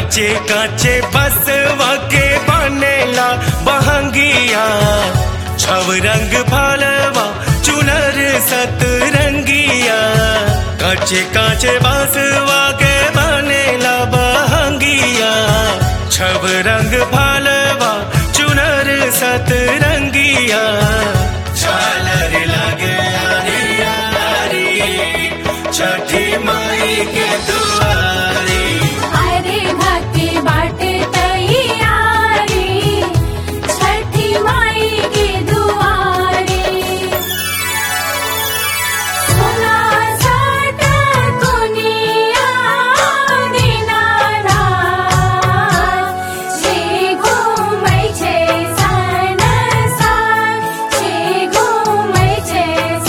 काचे काचे बसवा के बनेला बहंगिया छव रंग फलवा चुनर सतरंगिया काचे काचे बसवा के बनेला बहंगिया छव रंग फलवा चुनर सतरंगिया झालर लगे यारी यारी छठी माई के दुआरी अरे भक्ति बाटे तैयारी छठी माई की दुआरी सोना साटा दुनिया दिनारा छे घूमै छै संसार छे घूमै छै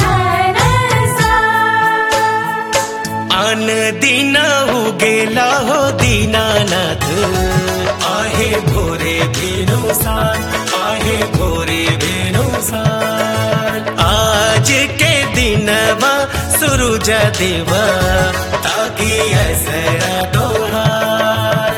संसार आन दीना उगेला हो दीनानाथ आहे भोरे भेनुसार आहे भोरे भेनुसार आज के दिनवा सूरज देवा ताकि ऐसा तोहार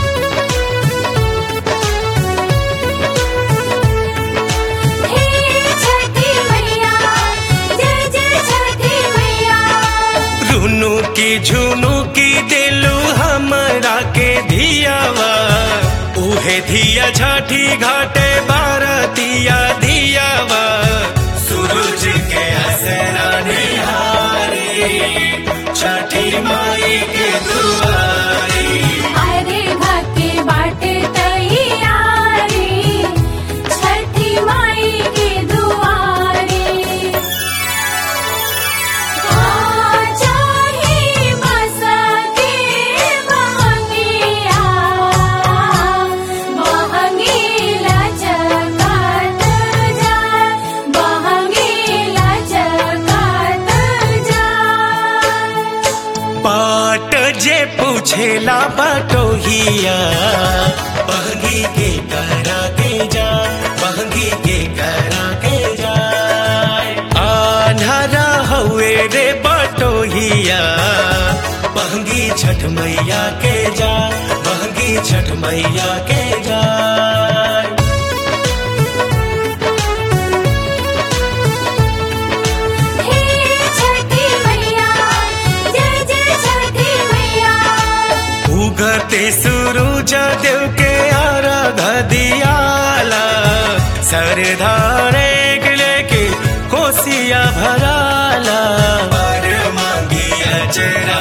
हे छठी मैया जय जय छठी मैया रुनु की झुनु की दिलू हमरा के धियावा उहे धिया छठी घाटे बारतिया धियावा सूरज के असरा निहारी छठी माई के दुआरी अरे भक्ति बाटे तैयारी छठी माई की दुआरी आ चाही बस के बहंगिया बहंगीला चकात जा बहंगीला चकात जा पाट जे पूछेला बटोहिया बहगी के करा के जा बहगी के करा के जा आन्हरा हुए रे बटोहिया बहगी छठ मैया के जा बहगी छठ मैया के जा हे छठी मैया जय जय छठी मैया उगते सूरज देव के अर्घ दियाला सरधारे लेके कोसिया भराला पर मांगिया चरा